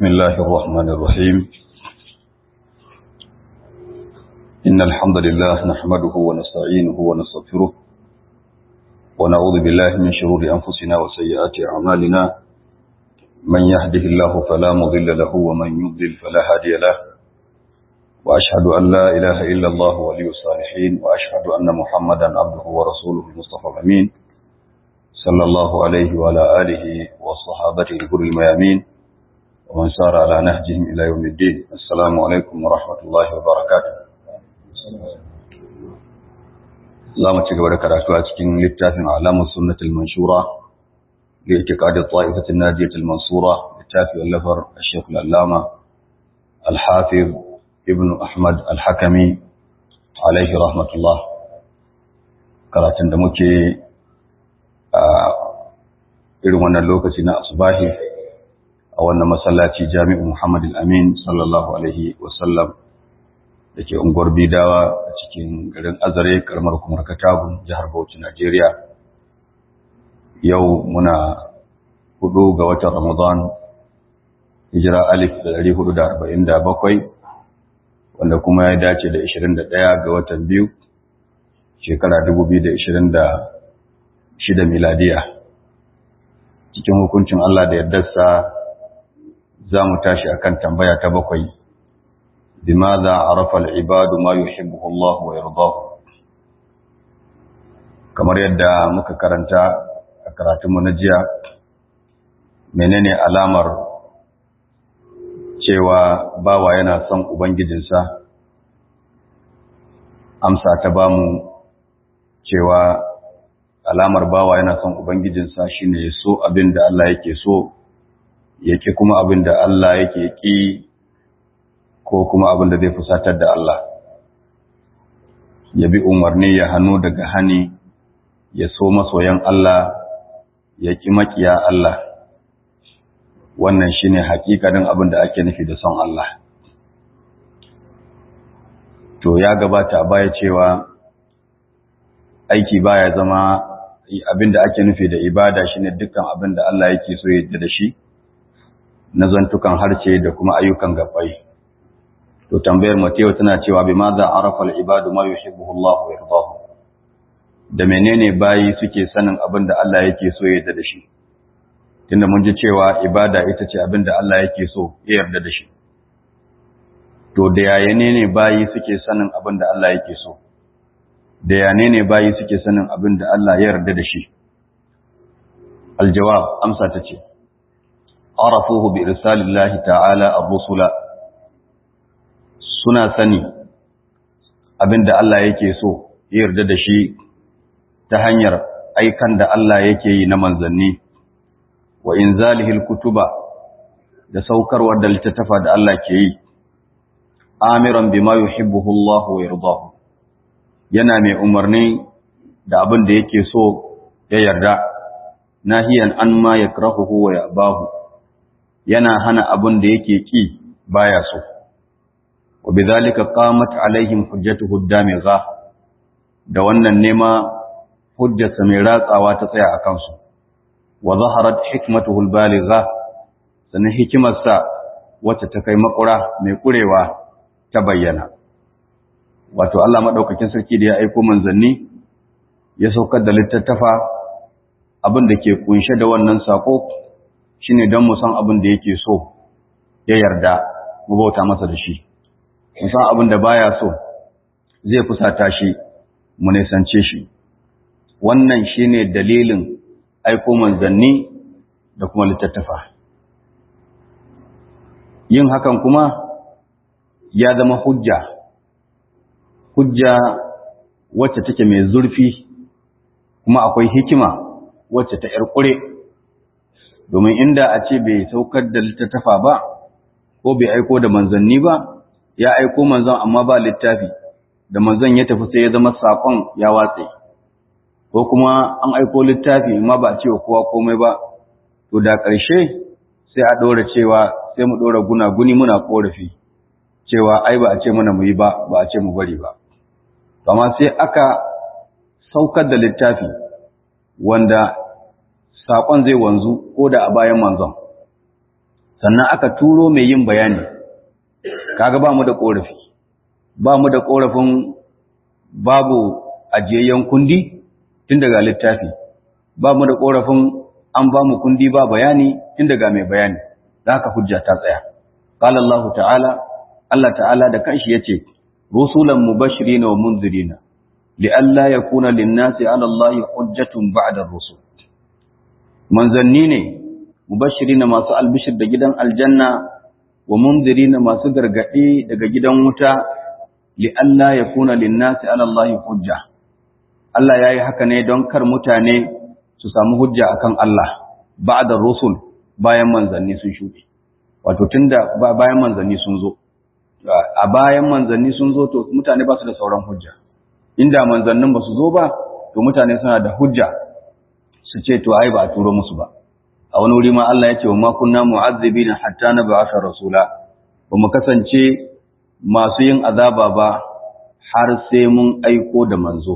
بسم الله الرحمن الرحيم إن الحمد لله نحمده ونستعينه ونستغفره ونعوذ بالله من شرور أنفسنا وسيئات أعمالنا من يهده الله فلا مضل له ومن يضلل فلا هادي له وأشهد أن لا إله إلا الله ولي الصالحين وأشهد أن محمدا عبده ورسوله المصطفى الأمين صلى الله عليه وعلى آله وصحابته الغر الميامين ومن سار على نهجهم إلى يوم الدين السلام عليكم ورحمة الله وبركاته za mu ci gaba da karatu a cikin littafin alamun sunnatul manshura ga itiqadin ta'ifatin nadiyatul mansura littafi wallafar Sheikh al-Allama al-Hafiz Ibn Ahmad al-Hakami alaihi rahmatullah karatun da muke a irin wannan lokaci na asubahi a wannan masallaci Jami'u Muhammad al-Amin sallallahu alaihi wasallam da ke unguwar bidawa a cikin garin azare karamar kumar katagun jihar bauchi najeriya yau muna hudu ga watan ramadan hijira alif da dari hudu da arba'in da bakwai wanda kuma ya dace da ishirin da ɗaya ga watan biyu shekara dubu biyu da ishirin da shida miladiya cikin hukuncin allah da yardarsa za mu tashi akan tambaya ta bakwai بماذا عرف العباد ما يحبه الله ويرضاه kamar yadda muka karanta a karatunmu na jiya menene alamar cewa bawa yana son ubangijinsa amsa ta bamu cewa alamar bawa yana son ubangijinsa shine ya so abin da Allah yake so yake kuma abin da Allah yake ki ko kuma abin da zai fusatar da Allah ya bi umarni ya hannu daga hani ya so masoyan Allah ya ki makiya Allah wannan shine hakikanin abin da ake nufi da son Allah to ya gabata a baya cewa aiki baya zama abin da ake nufi da ibada shine dukkan abin da Allah yake so ya da shi na zantukan harce da kuma ayyukan gabbai to tambayar Matewa tana cewa bi ma za arafa al-ibadu ma yuhibbu Allah wa yardahu da menene bayi suke sanin abin da Allah yake so ya yarda da shi tunda mun ji cewa ibada ita ce abin da Allah yake so ya yarda da shi to da yaya ne bayi suke sanin abin da Allah yake so da yaya ne bayi suke sanin abin da Allah ya yarda da shi aljawab amsa ta ce arafuhu bi irsalillahi ta'ala ar-rusula suna sani abinda Allah yake so ya yarda da shi ta hanyar aikan da Allah yake yi na manzanni wa inzalihil kutuba da saukarwar da littattafa da Allah ke yi amiran bima yuhibbuhu Allah wa yardahu yana mai umarni da abin da yake so ya yarda nahiyan an ma yakrahuhu wa yabahu yana hana abin da yake ki baya so وبذلك قامت عليهم حجته الدامغة da wannan nema hujjarsa mai ratsawa ta tsaya a kansu wa zaharat hikmatuhu albaligha sannan hikimarsa wacce ta kai makura mai kurewa ta bayyana wato Allah madaukakin sarki da ya aika manzanni ya saukar da littattafa abin da ke kunshe da wannan sako shine don mu san abin da yake so ya yarda mu bauta masa da shi san abin da baya so zai fusata shi mu nisance shi wannan shine dalilin aiko manzanni da kuma littattafa yin hakan kuma ya zama hujja hujja wacce take mai zurfi kuma akwai hikima wacce ta ƴarƙure domin inda a ce bai saukar da littattafa ba ko bai aiko da manzanni ba ya aiko manzon amma ba littafi da manzon ya tafi sai ya zama sakon ya watse ko kuma an aiko littafi amma ba a cewa kowa komai ba to da ƙarshe sai a ɗora cewa sai mu ɗora guna-guni muna ƙorafi cewa ai ba a ce mana mu yi ba ba a ce mu bari ba amma sai aka saukar da littafi wanda sakon zai wanzu ko da a bayan manzon sannan aka turo mai yin bayani kaga ba mu da korafi ba mu da korafin babu ajiyayyen kundi tun daga littafi ba mu da korafin an ba mu kundi ba bayani tun daga mai bayani da haka hujja ta tsaya qala Allah ta'ala Allah ta'ala da kanshi yace rusulan mubashirin wa munzirin li'alla yakuna lin-nasi 'ala Allah hujjatun ba'da ar-rusul manzanni ne mubashirin masu albishir da gidan aljanna wa munzirin masu gargadi daga gidan wuta li'alla yakuna lin-nasi 'ala Allah hujja Allah yayi haka ne don kar mutane su samu hujja akan Allah ba'da rusul bayan manzanni sun shuɗe wato tunda bayan manzanni sun zo a bayan manzanni sun zo to mutane ba su da sauran hujja inda manzannin ba su zo ba to mutane suna da hujja su ce to ai ba a turo musu ba a wani wuri ma Allah ya ce wa ma kunna mu'azzibina hatta nab'atha rasula ba mu kasance masu yin azaba ba har sai mun aiko da manzo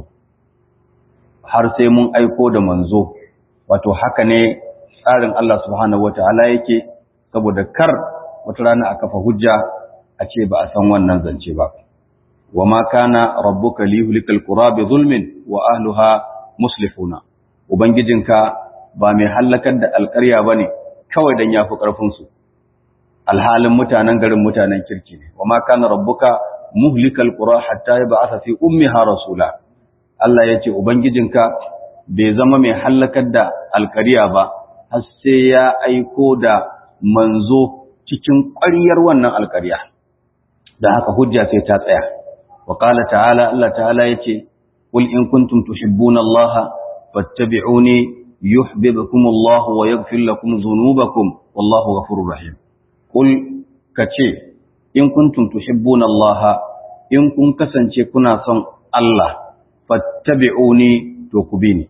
har sai mun aiko da manzo wato haka ne tsarin Allah subhanahu wataala yake saboda kar wata rana a kafa hujja a ce ba a san wannan zance ba wa ma kana rabbuka liyuhlikal qura bi zulmin wa ahliha muslihuna ubangijinka ba mai hallakar da alƙarya bane kawai dan yafi karfin su alhalin mutanen garin mutanen kirki ne wa ma kana rabbuka muhlikal qura hatta yab'atha fi ummiha rasula Allah yace ubangijinka bai zama mai hallakar da alƙarya ba har sai ya aiko da manzo cikin ƙwaryar wannan alƙarya da haka hujja sai ta tsaya wa qala ta'ala Allah ta'ala yace qul in kuntum tuhibbuna Allah fattabi'uni yuhibbukum Allah wa yaghfir lakum dhunubakum wallahu ghafurur rahim qul kace in kuntum tuhibbuna Allah in kun kasance kuna son Allah fattabi'uni to ku bi ni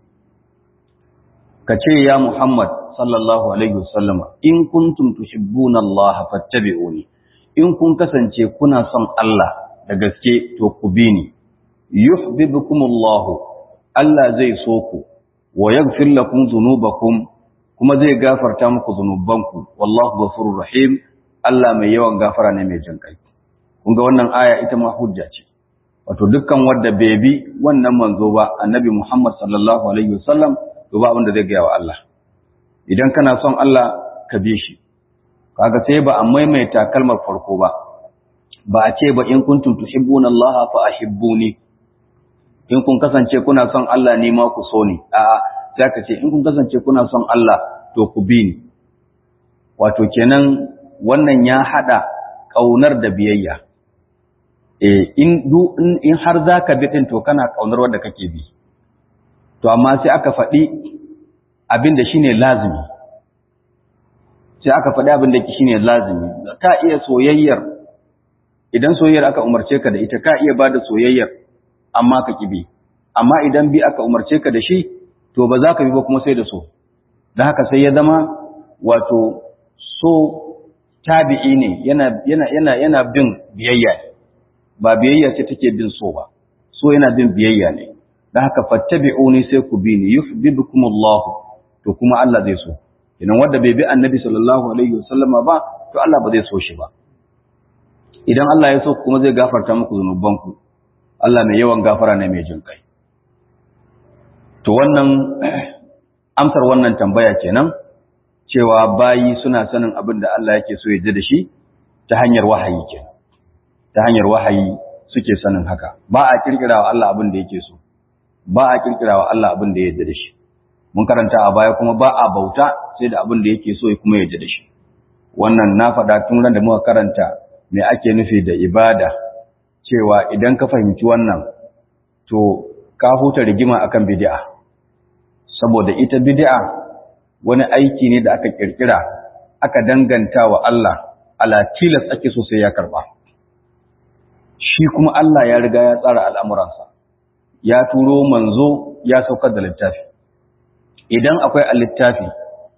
kace ya Muhammad sallallahu alaihi wasallama in kuntum tuhibbuna Allah fattabi'uni in kun kasance kuna son Allah da gaske to ku bi ni yuhibbukumullahu Allah zai so ku wa yaghfir lakum dhunubakum kuma zai gafarta muku zunubanku wallahu ghafurur rahim Allah mai yawan gafara ne mai jin kai kun ga wannan aya ita ma hujja ce wato dukkan wanda bai bi wannan manzo ba annabi Muhammad sallallahu alaihi wasallam to ba abin da zai ga wa Allah idan kana son Allah ka bi shi kaga sai ba a maimaita kalmar farko ba ba a ce ba in kuntum tuhibbuna Allah fa ahibbuni in kun kasance kuna son Allah ne ma ku so ni a'a sai ka ce in kun kasance kuna son Allah to ku bi ni wato kenan wannan ya hada kaunar da biyayya eh in du in har zaka bi din to kana kaunar wanda kake bi to amma sai aka faɗi abin da shine lazimi sai aka faɗi abin da shine lazimi ka iya soyayyar idan soyayyar aka umarce ka da ita ka iya bada soyayyar amma ka kibi amma idan bi aka umarce ka da shi to ba za ka bi ba kuma sai da so dan haka sai ya zama wato so tabi'i ne yana yana yana yana bin biyayya ba biyayya ce take bin so ba so yana bin biyayya ne dan haka fattabi'uni sai ku bi ni yuhibbukumullahu to kuma Allah zai so idan wanda bai bi annabi sallallahu alaihi wasallama ba to Allah ba zai so shi ba idan Allah ya so kuma zai gafarta muku zunubanku Allah mai yawan gafara ne mai jin kai to wannan amsar wannan tambaya kenan cewa bayi suna sanin abin da Allah yake so ya ji da shi ta hanyar wahayi kenan ta hanyar wahayi suke sanin haka ba a kirkirawa Allah abin da yake so ba a kirkirawa Allah abin da ya yarda da shi mun karanta a baya kuma ba a bauta sai da abin da yake so ya kuma yarda da shi wannan na faɗa tun ran da muka karanta me ake nufi da ibada cewa idan ka fahimci wannan to ka huta rigima akan bid'a saboda ita bid'a wani aiki ne da aka kirkira aka danganta wa Allah ala tilas ake so sai ya karba shi kuma Allah ya riga ya tsara al'amuransa ya turo manzo ya saukar da littafi idan akwai a littafi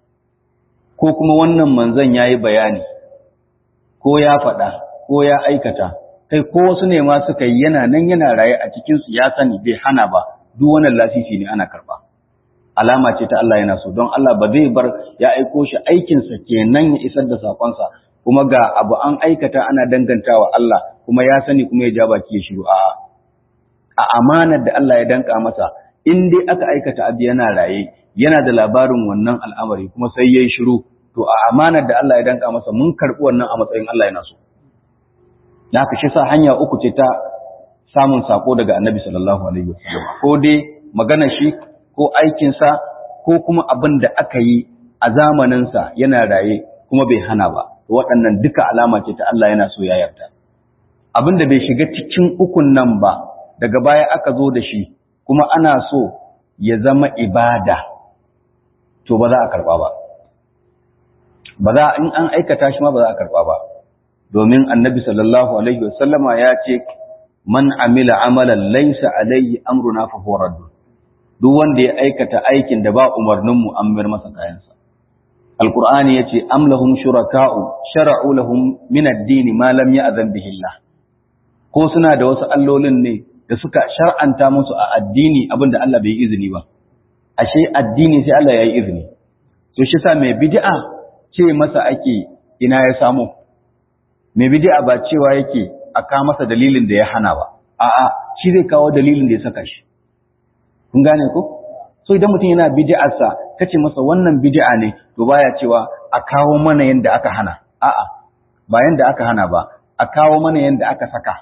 ko kuma wannan manzon yayi bayani ko ya faɗa ko ya aikata kai ko wasu ne ma suka yi yana nan yana raye a cikin su ya sani bai hana ba duk wannan lasisi ne ana karba alama ce ta Allah yana so don Allah ba zai bar ya aiko shi aikinsa kenan ya isar da sakonsa kuma ga abu an aikata ana dangantawa Allah kuma ya sani kuma ya ja baki ya shiru a a amanar da Allah ya danka masa in dai aka aikata abu yana raye yana da labarin wannan al'amari kuma sai yayi shiru to a amanar da Allah ya danka masa mun karbi wannan a matsayin Allah yana so da haka shi sa hanya uku ce ta samun sako daga Annabi sallallahu alaihi wasallam ko dai maganar shi ko aikinsa ko kuma abin da aka yi a zamaninsa yana raye kuma bai hana ba waɗannan duka alama ce ta Allah yana so ya yarda abin da bai shiga cikin ukun nan ba daga baya aka zo da shi kuma ana so ya zama ibada to ba za a karɓa ba ba za in an aikata shi ma ba za a karɓa ba domin annabi sallallahu alaihi wasallama ya ce man amila amalan laysa alaihi amruna fa huwa raddun duk wanda ya aikata aikin da ba umarninmu an mayar masa kayansa alqur'ani yace am lahum shuraka'u shara'u lahum min ad-din ma lam ya'zan bihi Allah ko suna da wasu allolin ne da suka shar'anta musu a addini abinda Allah bai izini ba ashe addini sai Allah ya yi izini to shi sa mai bid'a ce masa ake ina ya samu mai bid'a ba cewa yake a ka masa dalilin da ya hana ba a'a shi zai kawo dalilin da ya saka shi kun gane ko so idan mutum yana bid'arsa kace masa wannan bid'a ne to baya cewa a kawo mana yanda aka hana a'a ba yanda aka hana ba a kawo mana yanda aka saka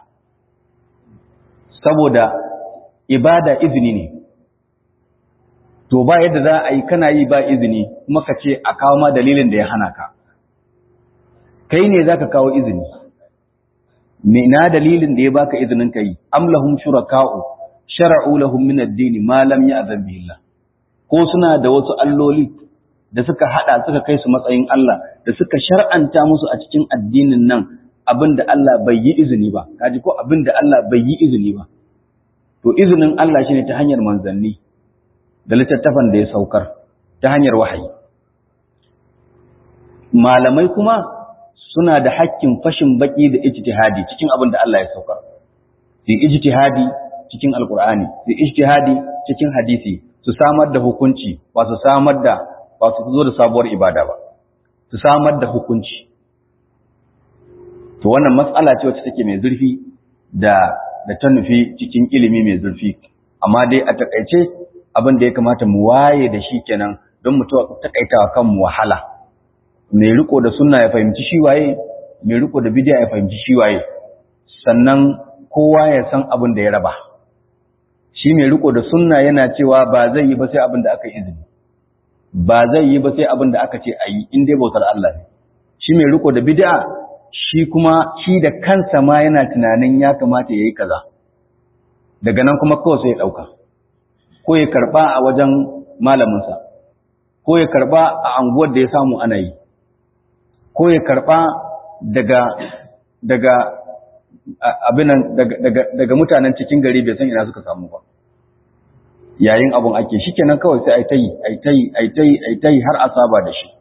saboda ibada izini ne to ba yadda za a yi kana yi ba izini kuma ka ce a kawo ma dalilin da ya hana ka kai ne zaka kawo izini me na dalilin da ya baka izinin kai am lahum shuraka'u shara'u lahum min ad-din ma lam ya'zan bihi Allah ko suna da wasu alloli da suka hada suka kai su matsayin Allah da suka shar'anta musu a cikin addinin nan abinda Allah bai yi izini ba kaji ko abinda Allah bai yi izini ba to izinin Allah shine ta hanyar manzanni da littattafan da ya saukar ta hanyar wahayi malamai kuma suna da hakkin fashin baki da ijtihadi cikin abin da Allah ya saukar su ijtihadi cikin alkur'ani su ijtihadi cikin hadisi su samar da hukunci ba su samar da ba su zo da sabuwar ibada ba su samar da hukunci to wannan matsala ce wacce take mai zurfi da da ta nufi cikin ilimi mai zurfi amma dai a takaice abin da ya kamata mu waye da shi kenan don mu takaitawa kanmu wahala mai riko da sunna ya fahimci shi waye mai riko da bidiya ya fahimci shi waye sannan kowa ya san abin da ya raba shi mai riko da sunna yana cewa ba zai yi ba sai abin da aka izini ba zai yi ba sai abin da aka ce a yi in dai bautar Allah ne shi mai riko da bid'a shi kuma shi da kansa ma yana tunanin ya kamata ya yi kaza daga nan kuma kawai sai ya ɗauka ko ya karɓa a wajen malaminsa ko ya karɓa a anguwar da ya samu ana yi ko ya karɓa daga daga abinan daga, daga, mutanen cikin gari bai san ina suka samu ba yayin abun ake shi kenan kawai sai a ta yi a ta yi a ta yi a ta yi har a saba da shi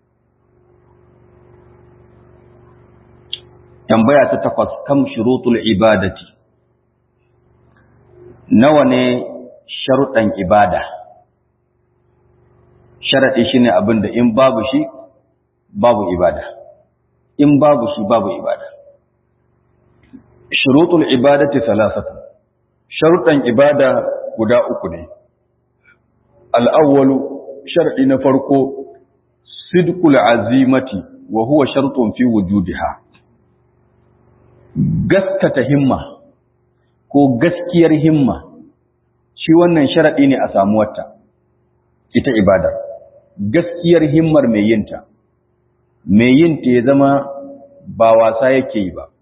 tambaya ta takwas kam shurutul ibadati nawa ne sharuɗan ibada sharaɗi shine abin da in babu shi babu ibada in babu shi babu ibada shurutul ibadati salasatu sharuɗan ibada guda uku ne al'awwalu shar'i na farko sidqul azimati wa huwa shartun fi wujudiha gaskata himma ko gaskiyar himma shi wannan sharaɗi ne a samuwarta ita ibadar gaskiyar himmar mai yinta mai yinta ya zama ba wasa yake yi ba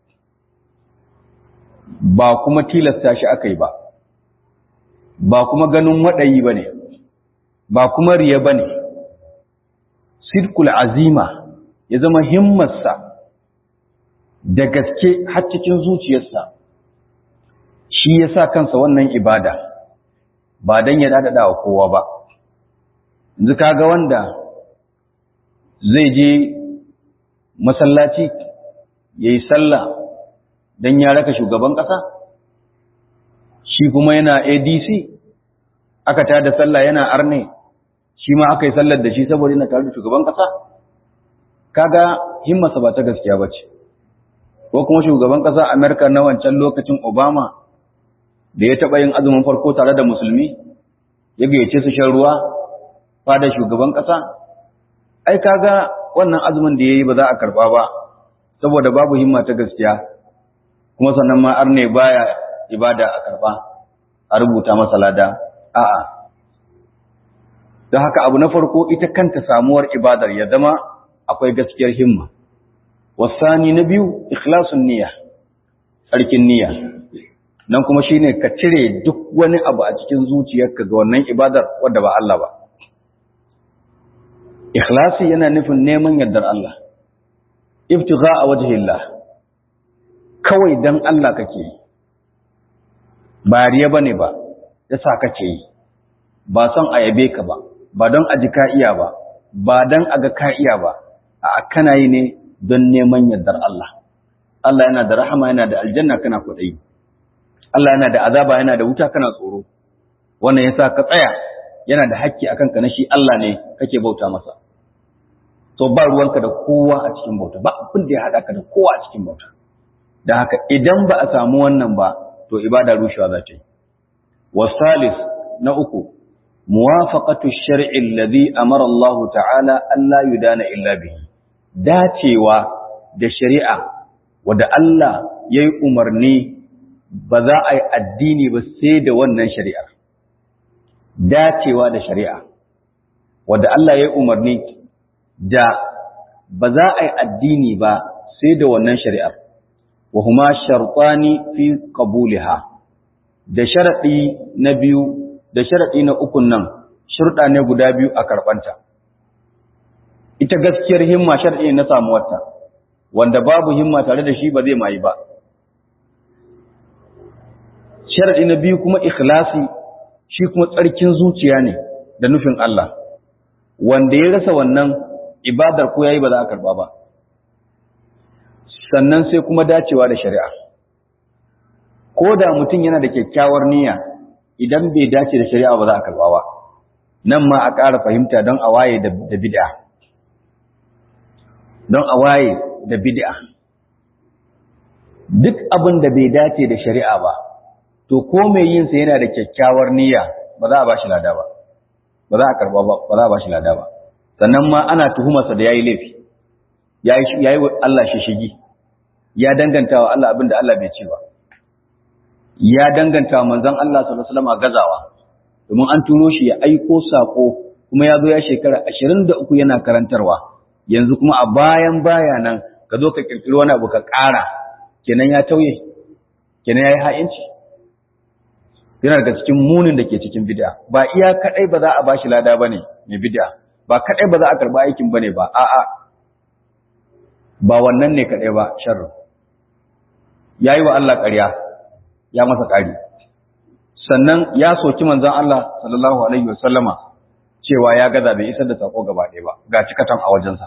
ba kuma tilasta shi aka yi ba ba kuma ganin waɗayi ba ne ba kuma riya ba ne sirkul azima ya zama himmarsa da gaske har cikin zuciyarsa shi ya sa kansa wannan ibada ba don ya daɗaɗa wa kowa ba yanzu kaga wanda zai je masallaci ya yi sallah don ya raka shugaban ƙasa shi kuma yana adc aka tada sallah yana arne shi ma aka yi sallar da shi saboda yana tare da shugaban ƙasa kaga himmarsa ba ta gaskiya ba ce ko kuma shugaban ƙasa amerika na wancan lokacin obama da ya taɓa yin azumin farko tare da musulmi ya gayyace su shan ruwa fada shugaban ƙasa ai kaga wannan azumin da ya yi ba za a karɓa ba saboda babu himma ta gaskiya kuma sannan ma arne baya ibada a karɓa a rubuta masa lada a'a don haka abu na farko ita kanta samuwar ibadar ya zama akwai gaskiyar himma wasani na biyu ikhlasun niyya tsarkin niyya nan kuma shine ka cire duk wani abu a cikin zuciyarka ga wannan ibadar wadda ba Allah ba ikhlasi yana nufin neman yardar Allah ibtigha a wajhillah kawai dan Allah kake yi ba riya bane ba yasa kake yi ba son a yabe ka ba ba don a ji ka iya ba ba don a ga ka iya ba a kana yi ne don neman yardar Allah Allah yana da rahama yana da aljanna kana kuɗai Allah yana da azaba yana da wuta kana tsoro wannan yasa ka tsaya yana da hakki akan ka na shi Allah ne kake bauta masa to ba ruwanka da kowa a cikin bauta ba abin da ya haɗa ka da kowa a cikin bauta da haka idan ba a samu wannan ba to ibada rushewa za ta yi wasalis na uku muwafaqatu shar'i alladhi amara Allah ta'ala an la yudana illa bihi dacewa da shari'a wanda Allah yayi umarni ba za a yi addini ba sai da wannan shari'ar dacewa da shari'a wanda Allah yayi umarni da ba za a yi addini ba sai da wannan shari'ar wa huma shartani fi qabuliha da sharadi na biyu da sharaɗi na ukun nan shurɗa ne guda biyu a karɓanta. Ita gaskiyar himma sharaɗi ne na samuwarta, wanda babu himma tare da shi ba zai mayi ba. Sharaɗi na biyu kuma ikhlasi shi kuma tsarkin zuciya ne da nufin Allah, wanda ya rasa wannan ibadar ko ya yi ba za a karɓa ba. Sannan sai kuma dacewa da shari'a. Ko da mutum yana da kyakkyawar niyya, idan bai dace da shari'a ba za a karba ba nan ma a ƙara fahimta don a waye da bid'a don a waye da bid'a duk abin da bai dace da shari'a ba to ko mai yin sa yana da kyakkyawar niyya ba za a ba shi lada ba ba za a karba ba ba za a ba shi lada ba sannan ma ana tuhumarsa da yayi laifi yayi yayi Allah shishigi ya danganta wa Allah abin da Allah bai ce ba ya danganta manzon Allah sallallahu alaihi wasallam gazawa domin an turo shi ya aiko sako kuma ya zo ya shekara 23 yana karantarwa yanzu kuma a bayan baya nan ka zo ka kirkiri wani abu ka ƙara kenan ya tauye kenan yayi ha'inci yana daga cikin munin da ke cikin bid'a ba iya kadai ba za a bashi lada bane mai bid'a ba kadai ba za a karba aikin bane ba a'a ba wannan ne kadai ba sharri yayi wa Allah ƙarya ya masa ƙari sannan ya soki manzon Allah sallallahu alaihi wasallama cewa ya gaza bai isar da sako gaba ɗaya ba ga cikatan a wajensa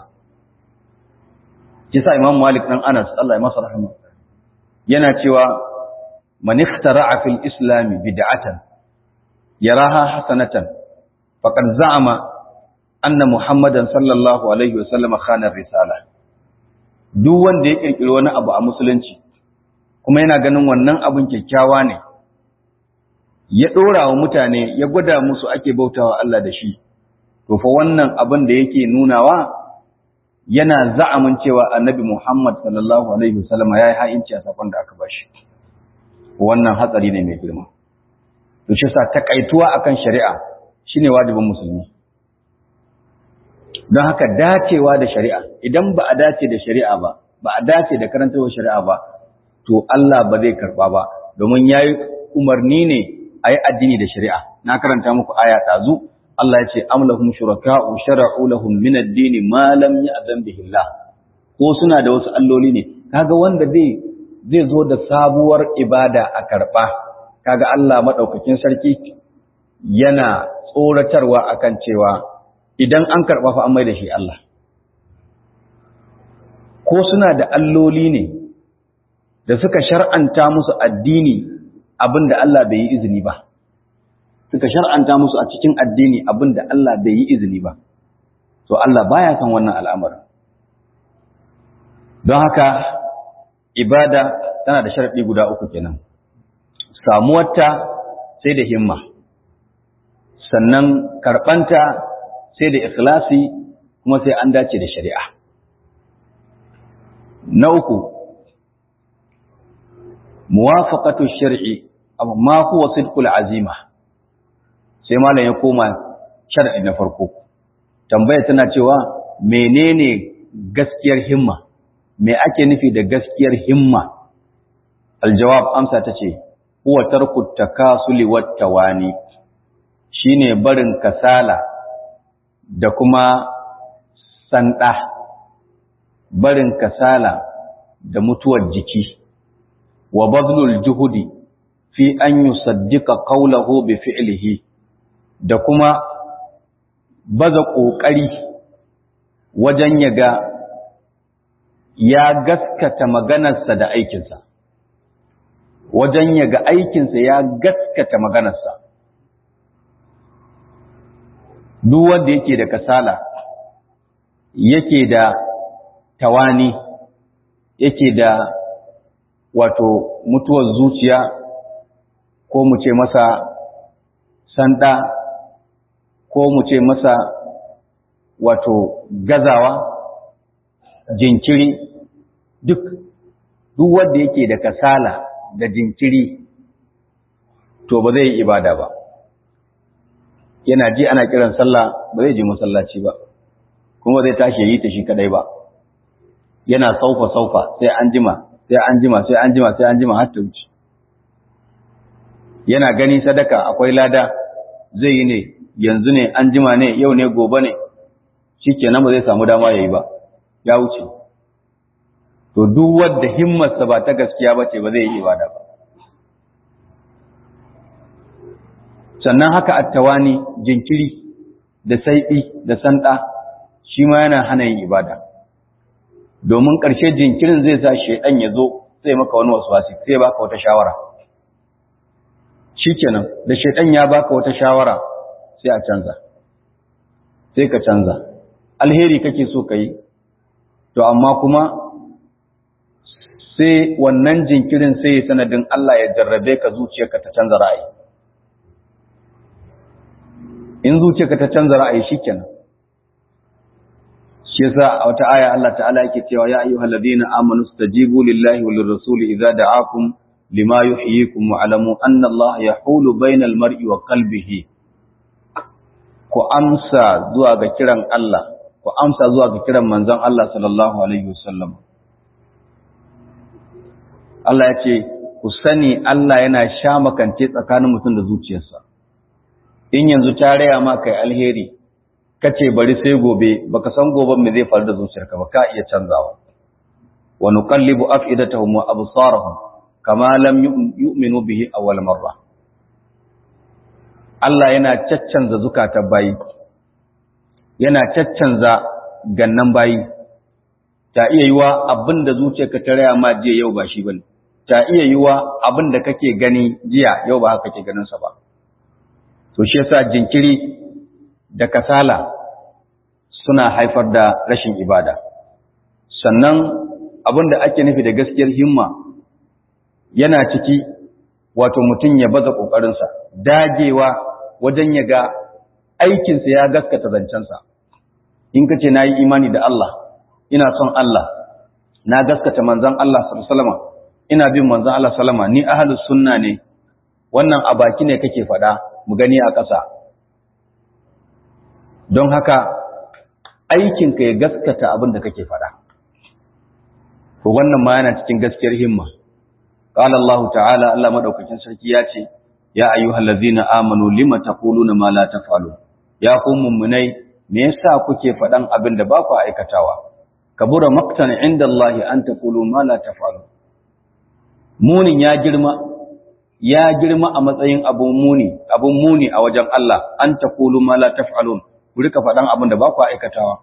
kisa Imam Malik dan Anas Allah ya masa rahama yana cewa man ikhtara'a fil islam bid'atan yaraha hasanatan faqad za'ama anna Muhammadan sallallahu alaihi wasallama khana risala duk wanda ya kirkiri wani abu a musulunci kuma yana ganin wannan abin kyakkyawa ne ya ɗora wa mutane ya gwada musu ake bautawa Allah da shi to fa wannan abin da yake nunawa yana za'amin cewa annabi Muhammad sallallahu alaihi wasallam ya yi ha'inci a sakon da aka bashi wannan hatsari ne mai girma to shi sa takaituwa akan shari'a shine wajibin musulmi don haka dacewa da shari'a idan ba a dace da shari'a ba ba a dace da karantawar shari'a ba to Allah ba zai karba ba domin yayi umarni ne ayi addini da shari'a na karanta muku aya tazu Allah ya ce amlahum shuraka'u shara'u lahum min ad-din ma lam ya'zan bihi Allah ko suna da wasu alloli ne kaga wanda zai zai zo da sabuwar ibada a karba kaga Allah madaukakin sarki yana tsoratarwa akan cewa idan an karba fa an mai da shi Allah ko suna da alloli ne da suka shar'anta musu addini abinda Allah bai yi izini ba suka shar'anta musu a cikin addini abin da Allah bai yi izini ba to Allah baya san wannan al'amarin don haka ibada tana da sharadi guda uku kenan samuwarta sai da himma sannan karɓanta sai da ikhlasi kuma sai an dace da shari'a na uku muwafaqatu shar'i amma huwa sidqul azima sai malam ya koma shar'i na farko tambaya tana cewa menene gaskiyar himma me ake nufi da gaskiyar himma aljawab amsa tace huwa tarku takasuli wat tawani shine barin kasala da kuma sanda barin kasala da mutuwar jiki wa badlul juhudi fi an yusaddiqa qawluhu bi fi'lihi da kuma baza kokari wajen yaga ya gaskata maganarsa da aikinsa wajen yaga aikinsa ya gaskata maganarsa duk wanda yake da kasala yake da tawani yake da wato mutuwar zuciya ko mu ce masa sanda ko mu ce masa wato gazawa jinkiri duk duk wanda yake da kasala da jinkiri to ba zai yi ibada ba yana ji ana kiran sallah ba zai je masallaci ba kuma zai tashi yi ta shi kadai ba yana saufa saufa sai an jima sai an jima sai an jima sai an jima har ta wuce yana gani sadaka akwai lada zai yi ne yanzu ne an jima ne yau ne gobe ne shikenan ba zai samu dama yayi ba ya wuce to duk wanda himmarsa ba ta gaskiya ba ce ba zai yi ibada ba sannan haka attawani jinkiri da saiɓi da sanda shi ma yana hana yin ibada domin ƙarshe jinkirin zai sa shaidan ya zo sai maka wani waswasi sai baka wata shawara shikenan da shaidan ya baka wata shawara sai a canza sai ka canza alheri kake so ka yi to amma kuma sai wannan jinkirin sai sanadin Allah ya jarrabe ka zuciyarka ta canza ra'ayi in zuciyarka ta canza ra'ayi shikenan shi yasa a wata aya Allah ta'ala yake cewa ya ayyuhal ladina amanu stajibu lillahi walir rasuli idza da'akum lima yuhyikum wa alamu anna Allah yahulu bainal mar'i wa qalbihi ku amsa zuwa ga kiran Allah ku amsa zuwa ga kiran manzon Allah sallallahu alaihi wasallam Allah ya ce ku sani Allah yana sha makance tsakanin mutum da zuciyarsa in yanzu ta raya ma kai alheri kace bari sai gobe baka san goben me zai faru da zuciyarka ba ka iya canzawa wa nuqallibu afidatahum wa absarahum kama lam yu'minu bihi awwal marra Allah yana caccanza zukatan bayi yana caccanza gannan bayi ta iya yiwa abinda zuciyarka ta raya ma jiya yau ba shi bane ta iya yiwa abinda kake gani jiya yau ba haka kake ganin sa ba to shi yasa jinkiri da kasala suna haifar da rashin ibada sannan abin da ake nufi da gaskiyar himma yana ciki wato mutum ya baza ƙoƙarinsa dagewa wajen ya ga aikinsa ya gaskata zancensa in ka ce na yi imani da Allah ina son Allah na gaskata manzan Allah salama ina bin manzan Allah salama ni ahalus sunna ne wannan a baki ne kake faɗa mu gani a ƙasa don haka aikinka ya gaskata abin da kake faɗa. To wannan ma yana cikin gaskiyar himma. Qala Allah ta'ala Allah madaukakin sarki ya ce, Ya ayyuhal ladzina amanu lima taquluna ma la taf'alun. Ya ku mummunai, me yasa kuke faɗan abin da ba ku aikatawa? Kabura maqtan inda Allah an taqulu ma la taf'alun. Munin ya girma, ya girma a matsayin abun muni, abun muni a wajen Allah, an taqulu ma la taf'alun. ku rika faɗan abin da ba ku aikatawa.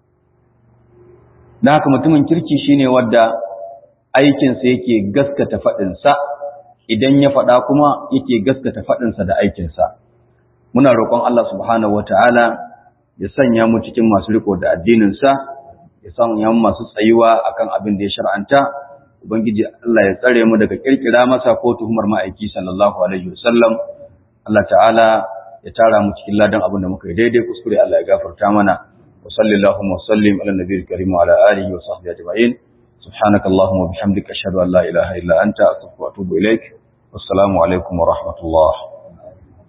Da haka mutumin kirki shine wadda aikinsa yake gaskata faɗinsa, idan ya faɗa kuma yake gaskata faɗinsa da aikinsa. muna roƙon Allah subhanahu wataala ya sanya mu cikin masu riko da addinin sa ya sanya mu masu tsayuwa akan abin da ya shar'anta ubangiji Allah ya tsare mu daga kirkira masa ko tuhumar ma'aiki sallallahu alaihi wasallam Allah ta'ala ya tara mu cikin ladan abin da muka yi daidai kuskure Allah ya gafarta mana wa sallallahu wa sallim ala nabiyil karim wa ala alihi wa sahbihi ajma'in subhanakallahumma wa bihamdika ashhadu an la ilaha illa anta astaghfiruka wa atubu ilaik wassalamu alaikum wa rahmatullah